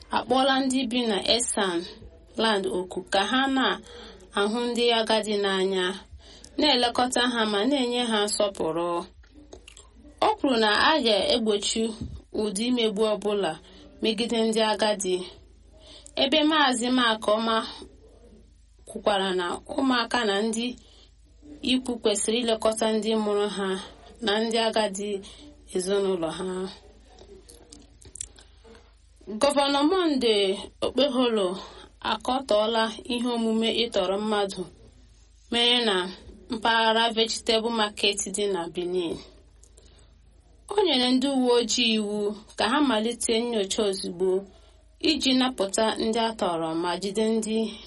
akpọọla ndị bi na esan land oku ka ha na-ahụ ndị agadi n'anya na-elekọta ha ma na-enye ha nsọpụrụ o kwuru na a ga-egbochi ụdị imegbu ọbụla megide ndị agadi ebe maazị makoma kwukwara na ụmụaka na ndị ikwu kwesịrị ilekọta ndị mụrụ ha na ndị agadi ezinụlọ ha gọvanọ monde okpeholo akọtọọla ihe omume ịtọrọ mmadụ mere na mpaghara vegetable market dị na benin o nyere ndị uwe ojii iwu ka ha malite nyocha ozugbo iji napụta ndị atọrọ ma jide ndị